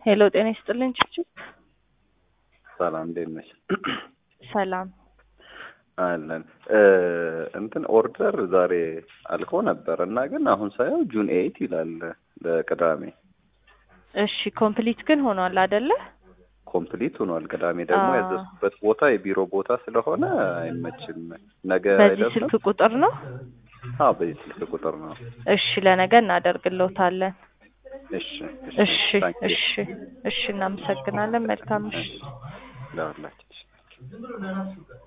ሄሎ ጤና ይስጥልኝ ችብችብ ሰላም እንዴት ነሽ? ሰላም አለን እንትን ኦርደር ዛሬ አልኮ ነበር እና ግን አሁን ሳየው ጁን ኤይት ይላል ለቅዳሜ እሺ ኮምፕሊት ግን ሆኗል አይደለ ኮምፕሊት ሆኗል። ቅዳሜ ደግሞ አዎ። ያዘዝኩበት ቦታ የቢሮ ቦታ ስለሆነ አይመችም። ነገ በዚህ አይደርስም? ስልክ ቁጥር ነው አዎ በዚህ ስልክ ቁጥር ነው። እሺ ለነገ እናደርግልዎታለን እሺ እሺ ታንኪዩ። እሺ እሺ እናመሰግናለን መልካም እሺ ለሁላችን